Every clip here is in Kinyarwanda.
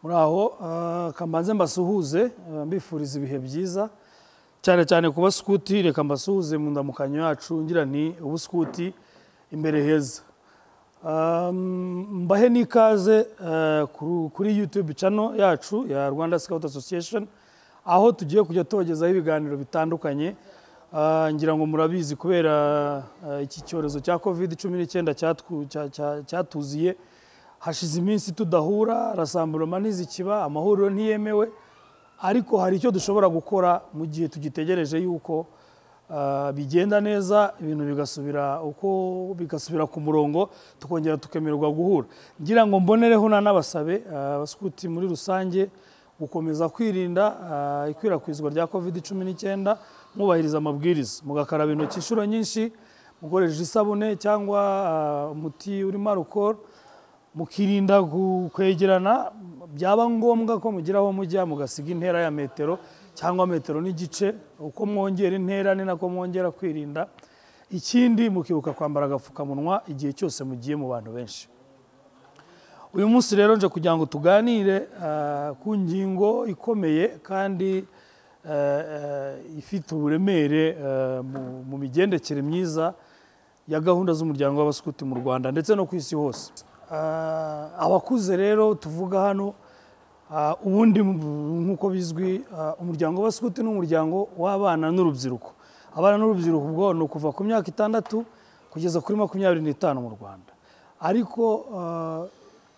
muraho kamanze mbasuhuze mbifuriza ibihe byiza cyane cyane kuba sikuti reka mbasuhuze mu ndamukanyo yacu ngira ni ubu sikuti imbere heza mbahe n'ikaze kuri yutube cano yacu ya rwanda sikawuti asosiyesheni aho tugiye kujya tubagezaho ibiganiro bitandukanye ngira ngo murabizi kubera iki cyorezo cya kovide cumi n'icyenda cyatuziye hashize iminsi tudahura rasambuloma ntizikiba amahuriro ntiyemewe ariko hari icyo dushobora gukora mu gihe tugitegereje yuko bigenda neza ibintu bigasubira uko bigasubira ku murongo tukongera tukemererwa guhura ngira ngo mbonereho n'abasabe abasukuti muri rusange gukomeza kwirinda ikwirakwizwa rya covid cumi n'icyenda mwubahiriza amabwiriza mugakaraba intoki inshuro nyinshi mukoresheje isabune cyangwa umuti urimo arukoro mukirinda kwegerana byaba ngombwa ko mugira aho mujya mugasiga intera ya metero cyangwa metero n'igice uko mwongera intera ni nako mwongera kwirinda ikindi mukibuka kwambara agapfukamunwa igihe cyose mugiye mu bantu benshi uyu munsi rero nje kugira ngo tuganire ku ngingo ikomeye kandi ifite uburemere mu migendekere myiza ya gahunda z'umuryango w'abasukuti mu rwanda ndetse no ku isi hose abakuze rero tuvuga hano ubundi nk'uko bizwi umuryango w'abasukuti ni umuryango w'abana n'urubyiruko abana n'urubyiruko ubwo ni ukuva ku myaka itandatu kugeza kuri makumyabiri n'itanu mu rwanda ariko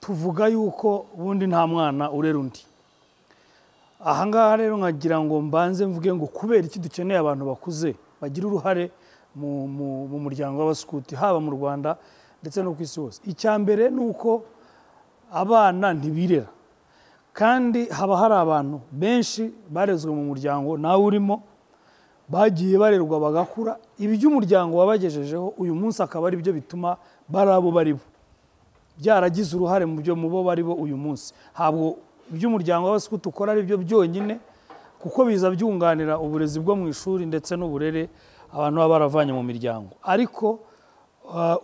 tuvuga yuko ubundi nta mwana urera undi ahangaha rero nkagira ngo mbanze mvuge ngo kubera iki dukeneye abantu bakuze bagira uruhare mu muryango w'abasukuti haba mu rwanda ndetse no ku isi hose icya mbere ni uko abana ntibirera kandi haba hari abantu benshi barezwe mu muryango nawe urimo bagiye barerwa bagakura ibyo umuryango wabagejejeho uyu munsi akaba ari byo bituma bari abo bari bo byaragize uruhare mu byo mu bo bari bo uyu munsi ntabwo ibyo umuryango w'abasukuti ukora ari byo byonyine kuko biza byunganira uburezi bwo mu ishuri ndetse n'uburere abantu baba baravanye mu miryango ariko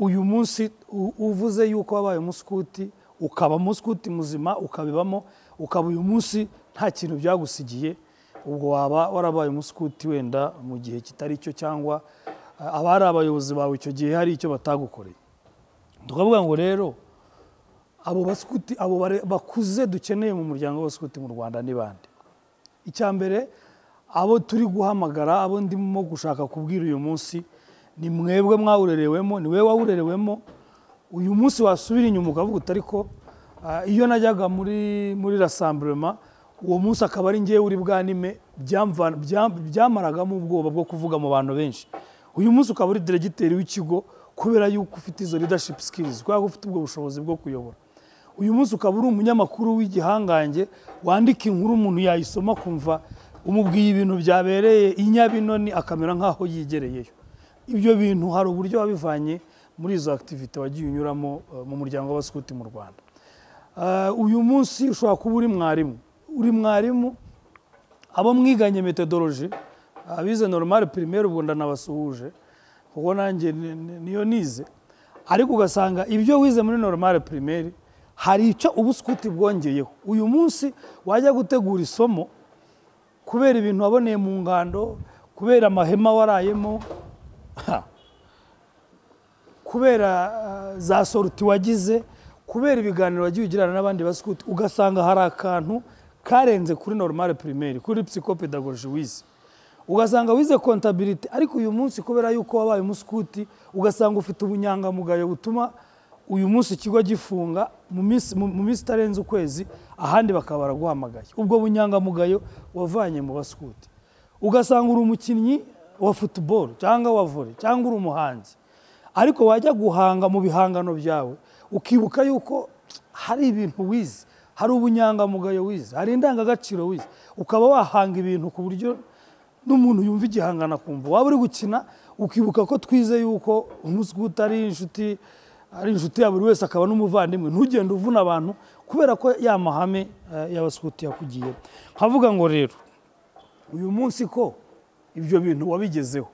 uyu munsi uvuze yuko wabaye umusukuti ukaba umusukuti muzima ukabibamo ukaba uyu munsi nta kintu byagusigiye ubwo waba warabaye umusukuti wenda mu gihe kitari cyo cyangwa aba ari abayobozi bawe icyo gihe hari icyo batagukoreye tukavuga ngo rero abo basukuti abo bakuze dukeneye mu muryango w'abasukuti mu rwanda ni bande icya mbere abo turi guhamagara abo ndimo gushaka kubwira uyu munsi ni mwebwe mwawurerewemo ni we wawurerewemo uyu munsi wasubira inyuma ukavuga uti ariko iyo najyaga muri muri rasamburema uwo munsi akaba ari ngewe uri bwanime byamaragamo ubwoba bwo kuvuga mu bantu benshi uyu munsi ukaba uri diregiteri w'ikigo kubera yuko ufite izo leadership skills kubera ko ufite ubwo bushobozi bwo kuyobora uyu munsi ukaba uri umunyamakuru w'igihangange wandika inkuru umuntu yayisoma kumva umubwiye ibintu byabereye inyabinoni akamera nk'aho yigereyeyo ibyo bintu hari uburyo wabivanye muri izo akitivite wagiye unyuramo mu muryango w'abasukuti mu rwanda uyu munsi ushobora kuba uri mwarimu uri mwarimu abo mwiganye metodoloji abize normal primaire ubwo ndanabasuhuje kuko nanjye niyo nize ariko ugasanga ibyo wize muri normal primaire hari icyo ubusukuti bwongeyeho uyu munsi wajya gutegura isomo kubera ibintu waboneye mu ngando kubera amahema warayemo kubera za soruti wagize kubera ibiganiro wagiye ugirana n'abandi basukuti ugasanga hari akantu karenze kuri normal primaire kuri psikopedagoji wize ugasanga wize kontabiriti ariko uyu munsi kubera yuko wabaye umusukuti ugasanga ufite ubunyangamugayo butuma uyu munsi ikigo gifunga mu minsi itarenze ukwezi ahandi bakaba baraguhamagaye ubwo bunyangamugayo wavanye mu basukuti ugasanga uri umukinnyi wa futuboro cyangwa wa vore cyangwa uri umuhanzi ariko wajya guhanga mu bihangano byawe ukibuka yuko hari ibintu wize hari ubunyangamugayo wize hari indangagaciro wize ukaba wahanga ibintu ku buryo n'umuntu yumva igihangano akumva waba uri gukina ukibuka ko twize yuko umusukuti ari inshuti ari inshuti ya buri wese akaba n'umuvandimwe ntugende uvuna abantu kubera ko ya mahame y'abasukuti yakugiye nkavuga ngo rero uyu munsi ko ibyo bintu wabigezeho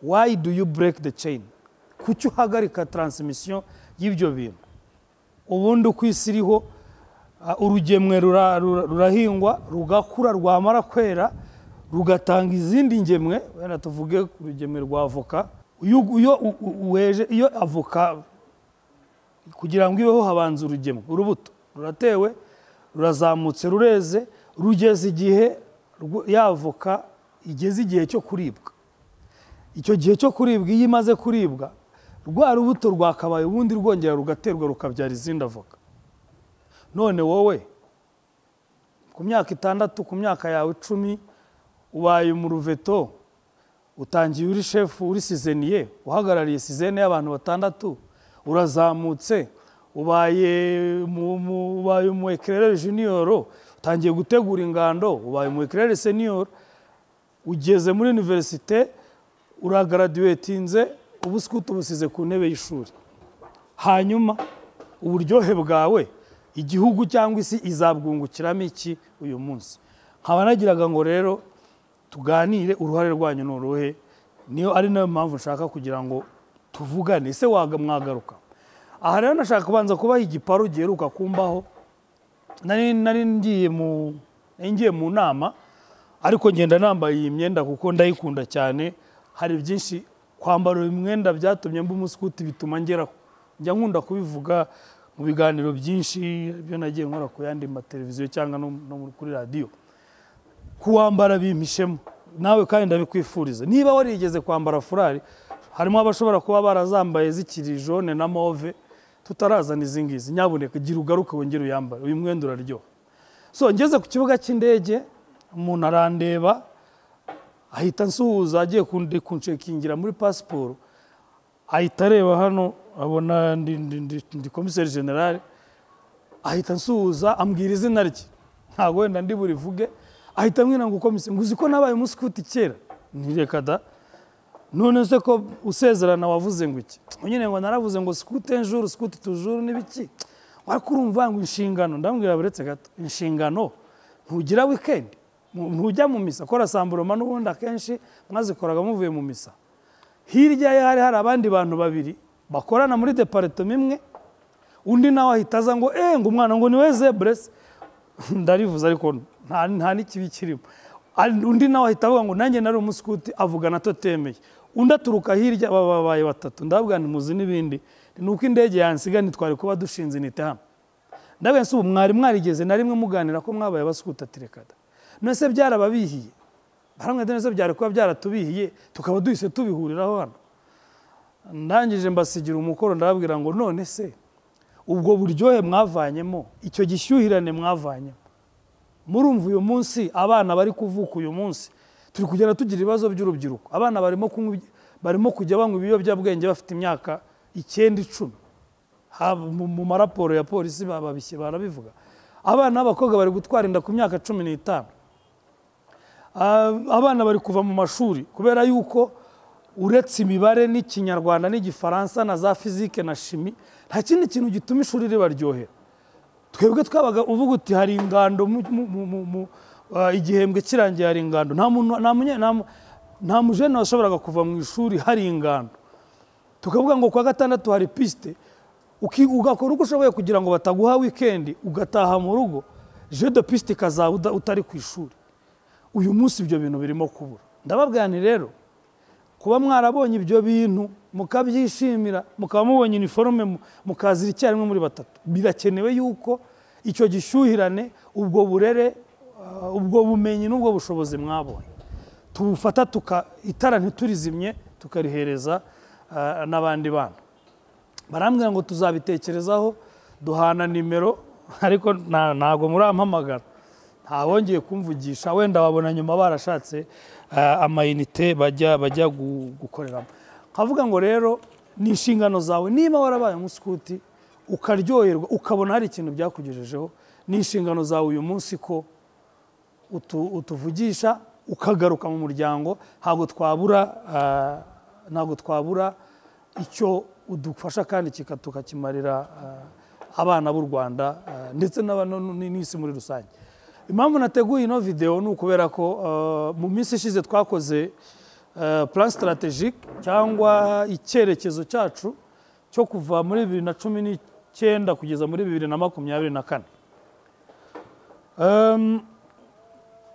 why do you break the chain kuki uhagarika taransimisiyo y'ibyo bintu ubundi uko isi iriho Ah, urugemwe rura- rura- rurahingwa rugakura rwamara kwera rugatanga izindi ngemwe wenda tuvuge ku rugemwe rwa avoka iyo iyo u- u- weje iyo avoka kugira ngo ibeho habanza urugemwe urubuto ruratewe rurazamutse rureze rugeze igihe rwo- ya avoka igeze igihe cyo kuribwa icyo gihe cyo kuribwa iyo imaze kuribwa rwa rubuto rwakabaye ubundi rwongera rugaterwa rukabyara izindi avoka none wowe ku myaka itandatu ku myaka yawe icumi ubaye umuruveto utangiye uri shefu uri sizeniye uhagarariye sizene y'abantu batandatu urazamutse ubaye mu- mu- ubaye umu ekirere jiniyoro utangiye gutegura ingando ubaye umu ekirere seniyoro ugeze muri iniverisite uragaraduwetinze ubu sikuti ubusize ku ntebe y'ishuri hanyuma uburyohe bwawe igihugu cyangwa isi izabwungukiramo iki uyu munsi nkaba nagiraga ngo rero tuganire uruhare rwanyu ni uruhe niyo ari nayo mpamvu nshaka kugira ngo tuvugane ese waga mwagaruka aha rero nashaka kubanza kubaha igiparu giheruka kumbaho nari nari ngiye mu nari ngiye mu nama ariko ngenda nambaye iyi myenda kuko ndayikunda cyane hari byinshi kwambara uyu mwenda byatumye mba umusikuti bituma ngeraho njya nkunda kubivuga mu biganiro byinshi ibyo nagiye nkora ku yandi mateleviziyo cyangwa no no kuri radiyo kuwambara bimpishemo nawe kandi ndabikwifuriza niba warigeze kwambara furari harimo abashobora kuba barazambaye zikiri jone na move tutarazana izi ngizi nyabuneka gira ugaruke wongere uyambare uyu mwenda uraryoha so ngeze ku kibuga cy'indege umuntu arandeba ahita ansuhuza agiye kundi- kunshekingira muri pasiporo ahita areba hano abona ndi, ndi, ndi, ndi komiseri generale ahita ansuhuza ambwira izina rye ntabwo wenda ndi burivuge ahita ambwira ngo komiseri ngo uzi ko nabaye umusikuti kera ntireka da none se ko usezerana wavuze ngo iki nyine ngo naravuze ngo sikute njuru sikute tujuru n'ibiki ariko urumva ngo inshingano ndambwira buretse gato inshingano ntugira weekend Ntu- ntujya mu misa kora samburoma n'ubundi akenshi mwazikoraga muvuye mu misa hirya ye hari hari abandi bantu babiri bakorana muri deparitoma imwe undi nawe ahita aza ngo eh ngo umwana ngo niwe zeburese ndarivuze ariko nta nta n'ikibi kirimo Ari- undi nawe ahita avuga ngo nanjye nari umusikuti avuga na totemeye undi aturuka hirya baba babaye batatu ndavuga nti muzi n'ibindi ni uko indege yansiga ntitwari kuba dushinze inite hano ndavuga nsi ubu mwari mwarigeze na rimwe muganira ko mwabaye abasikuti atirekada none se byarababihiye baramwe none se byari kuba byaratubihiye tukaba duhise tubihuriraho hano ndangije mbasigira umukoro ndababwira ngo none se ubwo buryohe mwavanyemo icyo gishyuhirane mwavanyemo murumva uyu munsi abana bari kuvuka uyu munsi turi kugenda tugira ibibazo by'urubyiruko abana barimo kunywa ibi- barimo kujya banywa ibiyobyabwenge bafite imyaka icyenda icumi Ha- mu mu maraporo ya polisi bababishye barabivuga abana b'abakobwa bari gutwara inda ku myaka cumi n'itanu Ah, abana bari kuva mu mashuri kubera yuko uretse imibare n'ikinyarwanda n'igifaransa na za fizike na shimi nta kindi kintu gituma ishuri ribaryohera twebwe twabaga uvuga uti hari ingando mu- mu- mu- mu- mu- ah, igihembwe kirangiye hari ingando nta muntu nta munye- nta mu- nta mujene washoboraga kuva mu ishuri hari ingando tukavuga ngo kuwa gatandatu hari pisite uki- ugakora uko ushoboye kugira ngo bataguha wikendi ugataha mu rugo je de pisite ikazaba uda- utari ku ishuri uyu munsi ibyo bintu birimo kubura ndababwira nti rero kuba mwarabonye ibyo bintu mukabyishimira mukaba mubonye iniforume mu- mukazira icyarimwe muri batatu birakenewe yuko icyo gishyuhirane ubwo burere uh, ubwo bumenyi n'ubwo bushobozi mwabonye tubufata tuka itara ntiturizimye tukarihereza uh, n'abandi bana barambwira ngo tuzabitekerezaho duhana nimero ariko nta- ntabwo murampamagara nta wongeye kumvugisha wenda wabona nyuma barashatse eh, amayinite bajya bajya gu- gukoreramo nkavuga ngo rero ni inshingano zawe niba warabaye umusikuti ukaryoherwa ukabona hari ikintu byakugejejeho ni inshingano zawe uyu munsi ko utu- utuvugisha ukagaruka mu muryango ntabwo twabura ah, ntabwo twabura icyo udufasha kandi kika- tukakimarira ah, abana b'u rwanda ah, ndetse n'aba- no- no- n'isi muri rusange impamvu nateguye ino videwo ni ukubera ko ah, mu minsi ishize twakoze plan strategique cyangwa icyerekezo cyacu cyo kuva muri bibiri na cumi n'icyenda kugeza muri bibiri na makumyabiri na kane Um,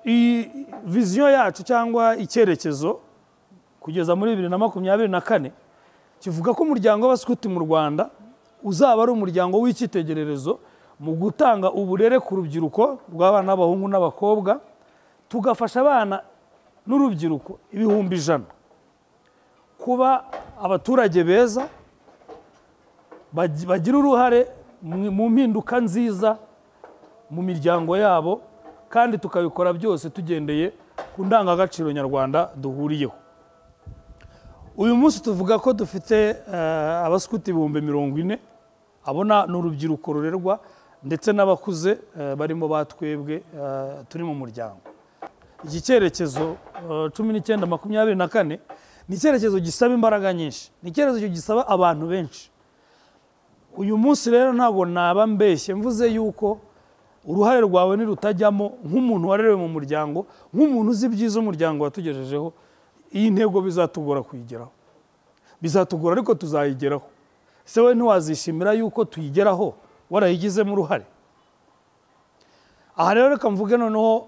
i- viziyo yacu cyangwa icyerekezo kugeza muri bibiri na makumyabiri na kane kivuga ko umuryango w'abasikuti mu rwanda uzaba ari umuryango w'icyitegererezo mu gutanga uburere ku rubyiruko rw'abana b'abahungu n'abakobwa tugafasha abana n'urubyiruko ibihumbi ijana kuba abaturage beza bagi- bagira uruhare mu- mu mpinduka nziza mu miryango yabo kandi tukabikora byose tugendeye ku ndangagaciro nyarwanda duhuriyeho uyu munsi tuvuga ko dufite eh, abasikuti ibihumbi mirongo ine abona ni urubyiruko rurerwa ndetse n'abakuze eh, barimo batwebwe eh, turi mu muryango iki cyerekezo eh, cumi n'icyenda makumyabiri na kane ni icyerekezo gisaba imbaraga nyinshi ni icyerekezo gisaba abantu benshi uyu munsi rero ntabwo naba mbeshye mvuze yuko uruhare rwawe nirutajyamo nk'umuntu warerewe mu muryango nk'umuntu uzi ibyiza umuryango watugejejeho iyi ntego bizatugora kuyigeraho bizatugora ariko tuzayigeraho ese wowe ntiwazishimira yuko tuyigeraho warayigizemo uruhare aha rero reka mvuge noneho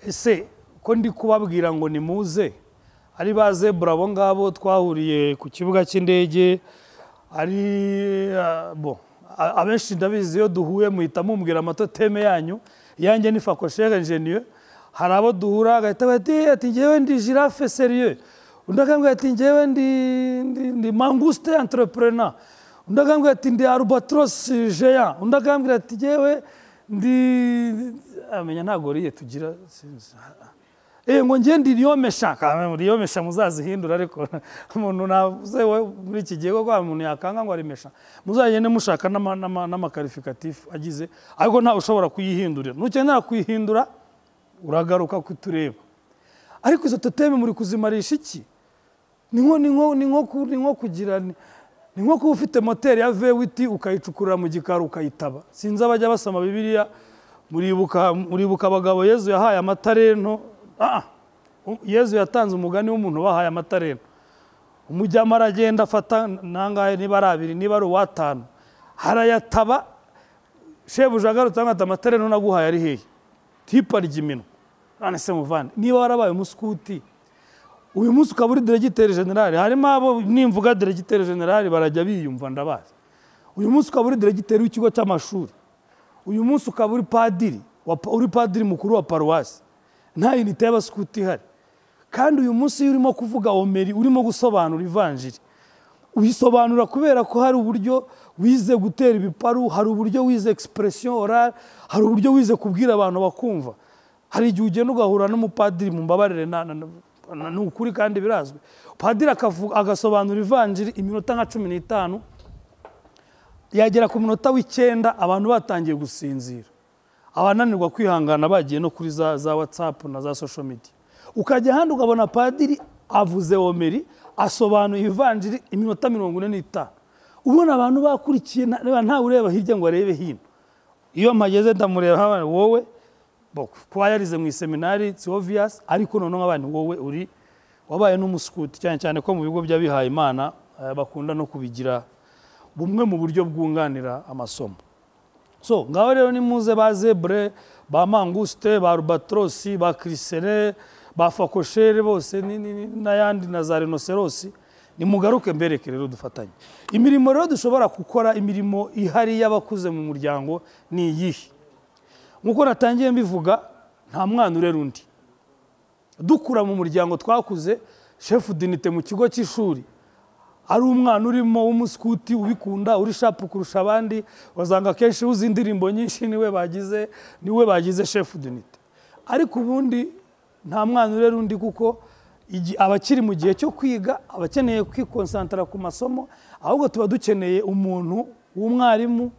ese ko ndi kubabwira ngo ni muze ari ba zebura abo ngabo twahuriye ku kibuga cy'indege ari ah, bo a- abenshi ndabizi iyo duhuye muhita mumbwira amatoteme yanyu yanjye ni fakosheri ingeniye hari abo duhura agahita bati "Eh, ati ngewe ndi jirafe seriye undi akambwira ati ngewe ndi, ndi, ndi manguste entrepreneur undi akambwira ati ndi albatros jean undi akambwira ati ngewe ndi amenya ntabwo riye tugira sinzi. Eh, ngo njye ndi riyomesha kandi riyomesha muzazihindura ariko umuntu navuze we muri iki gihe koko hari umuntu yakanga ngo arimesha muzagende mushaka n'ama- n'ama- n'amakarifikatifu agize ariko ntawe ushobora kuyihindurira nukenera kuyihindura uragaruka kutureba ariko izo toteme muri kuzimarisha iki ni nko ni nko ni nko ku- ni nko kugira ni ni nko kuba ufite moteri ya vewiti ukayicukurira mu gikari ukayitaba sinzi abajya basoma bibiliya muribuka muribuka abagabo yezu yahaye amatarento Ah, ah. U- yezu yatanze umugani w'umuntu bahaye amatarento umujyama aragenda afata nangahe niba ari abiri niba ari uwatanu harayataba shebuja agarutse amwata amatarento naguhaye ari hehe tipa ry'iminwa none se muvande niba warabaye umuskuti uyu munsi ukaba uri diregiteri generali harimo abo nimvuga diregiteri generali barajya biyumva ndabazi uyu munsi ukaba uri diregiteri w'ikigo cy'amashuri uyu munsi ukaba uri padiri wa pa- uri padiri mukuru wa paruwasi nta unite y'abasikuti ihari kandi uyu munsi iyo urimo kuvuga omeri urimo gusobanura ivanjiri uyisobanura kubera ko hari uburyo wize gutera ibiparu hari uburyo wize expression orale hari uburyo wize kubwira abantu bakumva hari igihe ugenda ugahura n'umupadiri mu mbabarire na- na- na- ni ukuri kandi birazwi padiri akavu- agasobanura ivanjiri iminota nka cumi n'itanu yagera ku munota w'icyenda abantu batangiye gusinzira abananirwa kwihangana bagiye no kuri za, za whatsapp na za social media ukajya ahandi ukabona padiri avuze omeri asobanuye ivanjiri iminota mirongo ine n'itanu ubona abantu bakurikiye nta- ntawe ureba hirya ngo arebe hino iyo mpageze ndamureba nk'abana wowe bo, kuba yarize mu iseminari si obvious ariko noneho abana wowe uri wabaye n'umusukuti cyane cyane ko mu bigo by'abihaye imana eh, bakunda no kubigira bumwe mu buryo bwunganira amasomo so ngaho rero ni muze ba zebre ba manguste ba rubatrosi ba kirisere ba fakoshere bose ni- ni- ni- n'ayandi na za rinoserosi nimugaruke mbereke rero dufatanye imirimo rero dushobora gukora imirimo ihari y'abakuze mu muryango ni iyihe nk'uko natangiye mbivuga nta mwana urera undi dukura mu muryango twakuze shefu dinite mu kigo cy'ishuri ari umwana urimo w'umusikuti ubikunda uri shapu kurusha abandi wazanga akenshi uzi indirimbo nyinshi niwe bagize niwe bagize shefu dinite ariko ubundi nta mwana urera undi kuko igi- abakiri mu gihe cyo kwiga abakeneye kwikonsantara ku masomo ahubwo tuba dukeneye umuntu w'umwarimu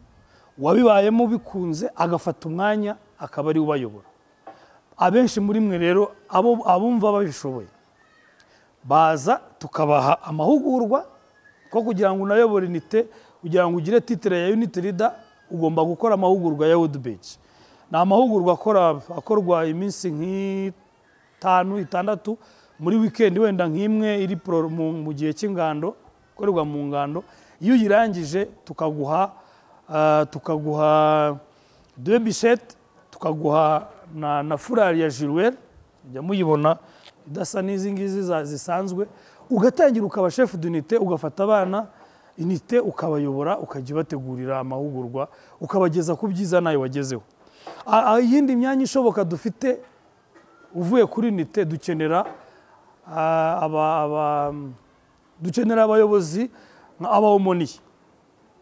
wabibayemo bikunze agafata umwanya akaba ari we ubayobora abenshi muri mwe rero abo abumva babishoboye baza tukabaha amahugurwa ko kugira ngo unayobore unite kugira ngo ugire titire ya unit leader ugomba gukora amahugurwa ya woodbage ni amahugurwa akora- akorwa iminsi nk'itanu itandatu muri wikendi wenda nk'imwe iri pro- mu mu gihe cy'ingando ikorerwa mu ngando iyo uyirangije tukaguha ah, tukaguha deux bichette tukaguha na na furari ya jiruweri mujya muyibona idasa n'izi ngizi za- zisanzwe ugatangira ukaba shefu dunite ugafata abana inite ukabayobora ukajya ubategurira amahugurwa ukabageza ku byiza nawe wagezeho A- a- iyindi myanya ishoboka dufite uvuye kuri inite dukenera ah, aba- aba- dukenera abayobozi nka abawomoniye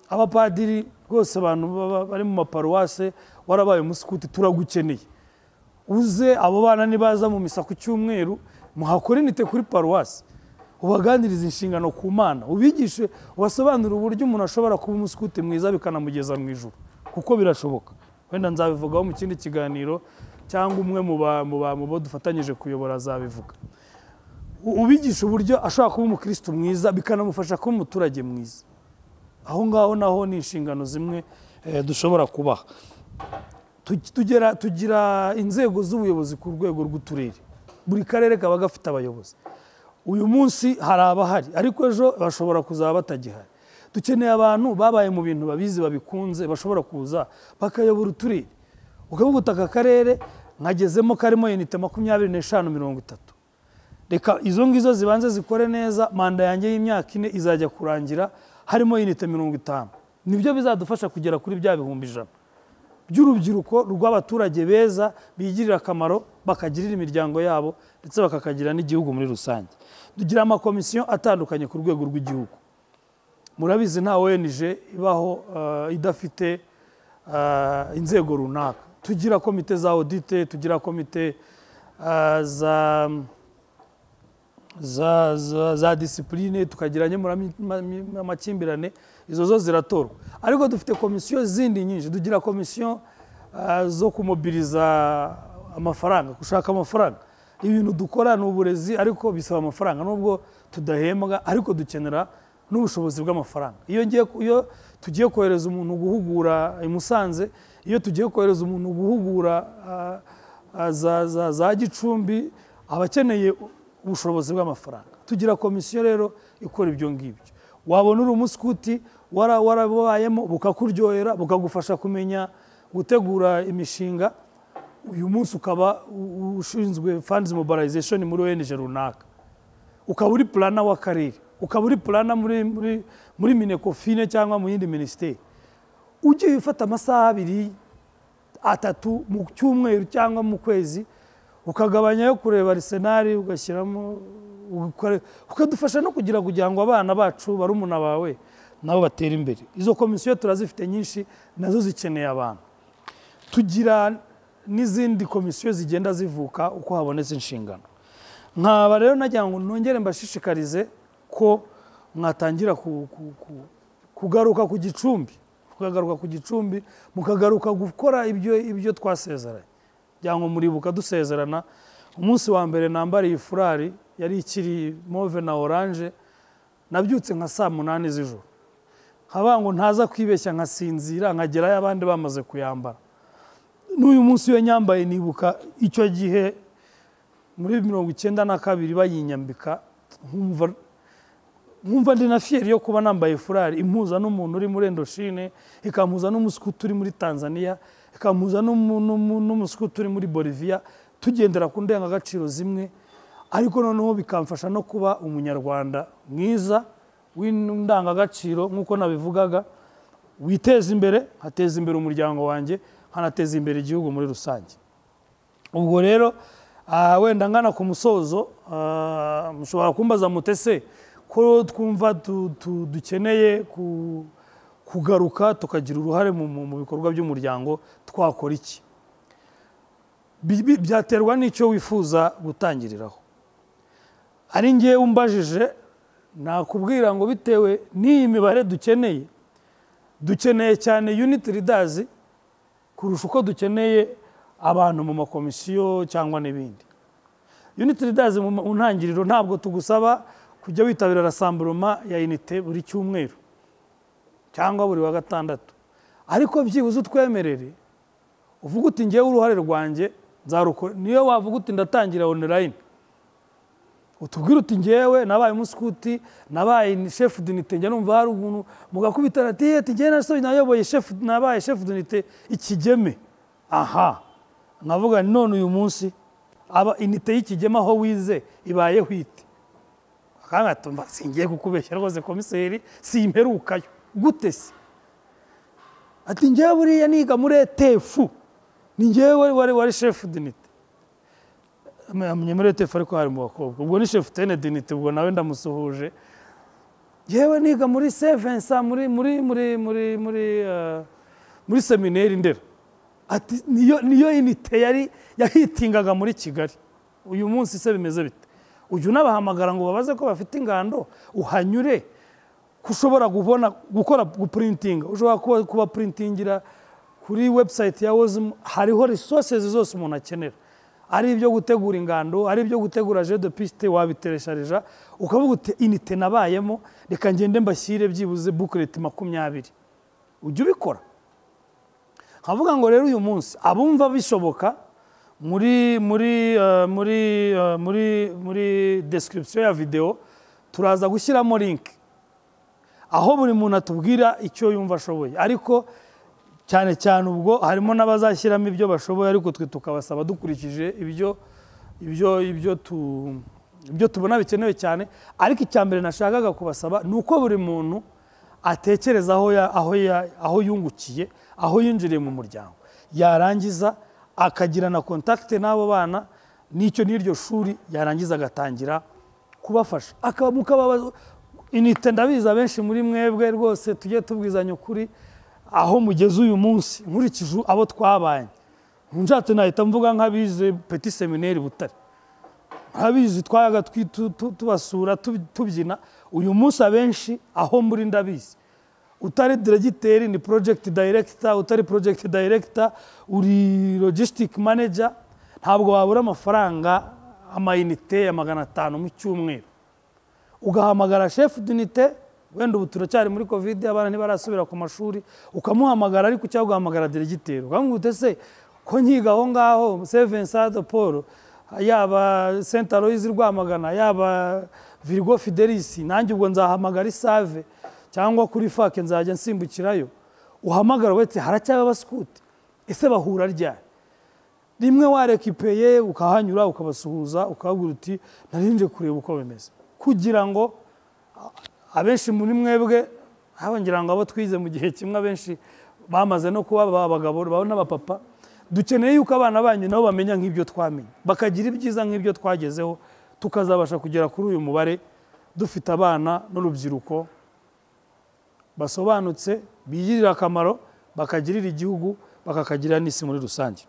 abapadiri rwose abantu baba- bari mu maparuwase warabaye umusukuti turagukeneye uze abo bana nibaza mu misa ku cyumweru muhakore inite kuri paruwasi ubaganirize inshingano ku mana ubigishe ubasobanurire uburyo umuntu ashobora kuba umusukuti mwiza bikanamugeza mu ijuru kuko birashoboka wenda nzabivugaho mu kindi kiganiro cyangwa umwe mu ba- mu ba- mu bo dufatanyije kuyobora azabivuga U- ubigisha uburyo ashobora kuba umukirisitu mwiza bikanamufasha kuba umuturage mwiza aho ngaho naho ni inshingano zimwe eh, dushobora kubaha Tu- tugera tugira inzego z'ubuyobozi ku rwego rw'uturere buri karere kaba gafite abayobozi uyu munsi hari abahari ariko ejo bashobora kuzaba batagihari dukeneye abantu babaye mu bintu babizi babikunze bashobora kuza bakayobora uturere ukavuga uti aka karere nkagezemo karimo inite makumyabiri n'eshanu mirongo itatu reka izo ngizo zibanze zikore neza manda yanjye y'imyaka ine izajya kurangira harimo inite mirongo itanu nibyo bizadufasha kugera kuri bya bihumbi ijana by'urubyiruko rw'abaturage beza bigirira akamaro bakagirira imiryango yabo ndetse bakakagira n'igihugu muri rusange tugira amakomisiyo atandukanye ku rwego rw'igihugu murabizi nta ONG ibaho eh, idafite eh, inzego runaka tugira komite za audite tugira komite eh, za za, za, za disipurine tukagira amakimbirane izo zo ziratorwa ariko dufite komisiyo zindi nyinshi tugira komisiyo ah, zo kumobiriza amafaranga gushaka amafaranga ibintu dukora ni uburezi ariko bisaba amafaranga nubwo tudahembwa ariko dukenera n'ubushobozi bw'amafaranga iyo ngiye ku- iyo tugiye kohereza umuntu guhugura i Musanze iyo tugiye kohereza umuntu guhugura ah, ah, za, za, za gicumbi aba akeneye ubushobozi bw'amafaranga tugira komisiyo rero ikora ibyo ngibyo wabona uri umusukuti wara- warabayemo bukakuryohera bukagufasha kumenya gutegura imishinga uyu munsi ukaba u- ushinzwe funds mobilization muri ONG runaka ukaba uri plana w'akarere ukaba uri plana muri, muri, muri minekofine cyangwa mu yindi minisiteri ugiye ufata amasaha abiri atatu mu cyumweru cyangwa mu kwezi ukagabanya yo kureba arisenari ugashyiramo ugakore- ukadufasha no kugira kugira ngo abana bacu barumuna bawe nabo batere imbere izo komisiyo turazifite nyinshi nazo zikeneye abantu tugira n'izindi komisiyo zigenda zivuka uko habonetse inshingano nkaba rero nagira ngo nongere mbashishikarize ko mwatangira ku- ku- ku- kugaruka ku gicumbi mukagaruka ku gicumbi mukagaruka gukora ibyo ibyo twasezeranye cyangwa muribuka dusezerana umunsi wa mbere nambariye furari yari ikiri move na oranje nabyutse nka saa munani z'ijoro nkaba ngo ntaza kwibeshya nkasinzira nkagerayo abandi bamaze kuyambara n'uyu munsi iyo nyambaye nibuka icyo gihe muri mirongo icyenda na kabiri bayinyambika nkumva nkumva ndi na fiyeri yo kuba nambaye furari impuza n'umuntu uri muri endoshine ikampuza n'umusukuti uri muri tanzania ikampuza n'umu- n'umu- n'umusukuti uri muri boliviya tugendera ku ndangagaciro zimwe ariko noneho bikamfasha no kuba umunyarwanda mwiza w'indangagaciro nk'uko nabivugaga witeza imbere hateza imbere umuryango wanjye nkanateza imbere igihugu muri rusange ubwo rero ah, wenda ngana ku musozo ah, mushobora kumbaza mutese ko twumva tu- tu- dukeneye ku- kugaruka tukagira uruhare mu mu- mu bikorwa by'umuryango twakora iki Bi- bi- byaterwa n'icyo wifuza gutangiriraho ari ngewe umbajije nakubwira ngo bitewe n'iyi mibare dukeneye dukeneye cyane unit leaders kurusha uko dukeneye abantu mu makomisiyo cyangwa n'ibindi unit leaders mu mu ntangiriro ntabwo tugusaba kujya witabira rasamburoma ya unite buri cyumweru cyangwa buri wa gatandatu ariko byibuze utwemerere uvuga uti ngewe uruhare rwanjye nzarukora niyo wavuga uti ndatangira online utubwire uti ngewe nabaye umusukuti nabaye shefu dunite njya numva hari umuntu mugakubitana ati ati ngewe nasoje nayoboye shefu nabaye shefu dunite ikigeme aha nkavuga none uyu munsi aba inite y'ikigema aho wize ibayeho ite akanga tumva singiye kukubeshya rwose komiseri simperukayo gute se ati njyewe buriya niga muri etefu ni njyewe wari wari wari shefu dinite amenye muri etefu ariko hari mu bakobwa ubwo ni shefu tene dinite ubwo nawe ndamusuhuje yewe niga muri sevensa muri muri muri muri muri eh, muri seminari ndera ati niyo niyo inite yari yahitingaga muri kigali uyu munsi se bimeze bite ujya unabahamagara ngo babaze ko bafite ingando uhanyure ko ushobora kubona gukora gupurintinga ushobora kuba kuba purintingira kuri webusayiti ya wozimu hariho resources zose umuntu akenera ari ibyo gutegura ingando ari ibyo gutegura je de piste wabiteresharija ukavuga uti inite nabayemo reka ngende mbashyire byibuze bukureti makumyabiri ujya ubikora nkavuga ngo rero uyu munsi abumva bishoboka muri muri eh, muri eh, muri muri description ya video turaza gushyiramo link aho buri muntu atubwira icyo yumva ashoboye ariko cyane cyane ubwo harimo n'abazashyiramo ibyo bashoboye ariko twe tukabasaba dukurikije ibyo ibyo ibyo tu ibyo tubona bikenewe cyane ariko icya mbere nashakaga kubasaba ni uko buri muntu atekereza aho ya- aho ya- aho yungukiye aho yinjiriye mu muryango yarangiza akagira na kontakite n'abo bana n'icyo n'iryo shuri yarangiza agatangira kubafasha akaba mukababaza inite ndabizi abenshi muri mwebwe rwose tujye tubwizanya ukuri aho mugeze uyu munsi nkurikije abo twabanye nshatse nahita mvuga nk'abize peti semineri butare abizi twayaga twi- tu- tu- tubasura tub- tubyina uyu munsi abenshi aho muri ndabizi utari diregiteri ni project director utari project director uri logistic manager ntabwo wabura amafaranga amayinite ya magana atanu mu cyumweru ugahamagara shefu d'unite wenda ubu turacyari muri covid abana ntibarasubira ku mashuri ukamuhamagara ariko cyangwa ugahamagara diregiteri ukamubwira uti se ko nkiga aho ngaho sevensa de paul yaba senta royizi rwamagana yaba virgo fidelisi nanjye ubwo nzahamagara isave cyangwa kuri fake nzajya nsimbukirayo uhamagara wese haracyaba abasikuti ese bahura ryari rimwe warekipeye ukahanyura ukabasuhuza ukababwira uti narinje kureba uko bimeze kugira ngo a- abenshi muri mwebwe haba ngira ngo abo twize mu gihe kimwe abenshi bamaze no kuba abagabo babo n'abapapa dukeneye yuko abana banyu nabo bamenya nk'ibyo twamenye bakagira ibyiza nk'ibyo twagezeho tukazabasha kugera kuri uyu mubare dufite abana n'urubyiruko basobanutse bigirira akamaro bakagirira igihugu bakakagirira n'isi muri rusange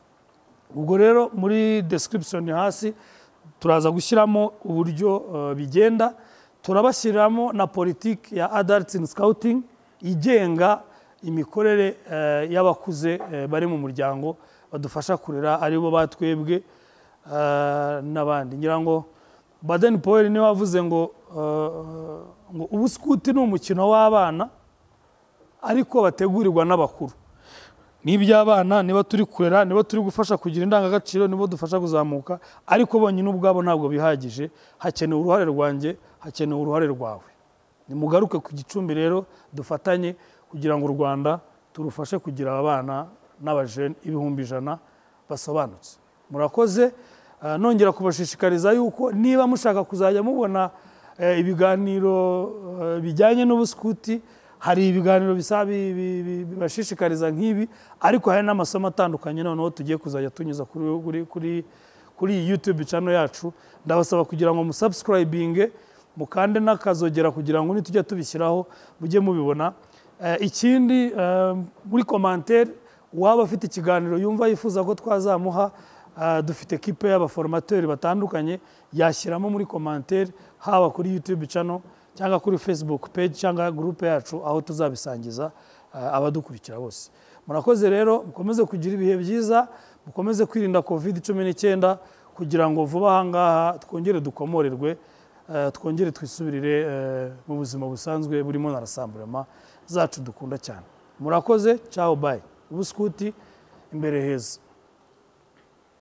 ubwo rero muri description hasi turaza gushyiramo uburyo eh, bigenda turabashyiramo na politiki ya adults in scouting igenga imikorere eh, y'abakuze eh, bari mu muryango badufasha kurera aribo batwebwe eh, n'abandi ngira ngo baden powell niwe wavuze ngo eh, ngo ubuskuti ni umukino w'abana ariko bategurirwa n'abakuru ni iby'abana niba turi kurera niba turi gufasha kugira indangagaciro nibo dufasha kuzamuka ariko bonyine ubwabo ntabwo bihagije hakenewe uruhare rwanjye hakenewe uruhare rwawe nimugaruke ku gicumbi rero dufatanye kugira ngo u rwanda turufashe kugira aba bana n'abajene ibihumbi ijana basobanutse murakoze eh, nongera kubashishikariza yuko niba mushaka kuzajya mubona eh, ibiganiro eh, bijyanye n'ubuskuti hari ibiganiro bisa bi- bi- bi- bibashishikariza nk'ibi ariko hari n'amasomo atandukanye noneho tugiye kuzajya tunyuza kuri kuri kuri kuri iyi YouTube channel yacu ndabasaba kugira ngo musubscribinge mukande n'akazogera kugira ngo nitujya tubishyiraho mujye mubibona Eh, ikindi eh, muri commentaire uwaba afite ikiganiro yumva yifuza ko twazamuha eh, dufite kipe y'abaforomateri batandukanye yashyiramo muri commentaire haba kuri YouTube channel cyangwa kuri facebook page cyangwa gurupe yacu aho tuzabisangiza eh, abadukurikira bose murakoze rero mukomeze kugira ibihe byiza mukomeze kwirinda covid cumi n'icyenda kugira ngo vuba aha ngaha twongere dukomorerwe eh, twongere twisubirire eh, mu buzima busanzwe burimo na rasamburema zacu dukunda cyane murakoze cyaho bayi ubuskuti imbere heza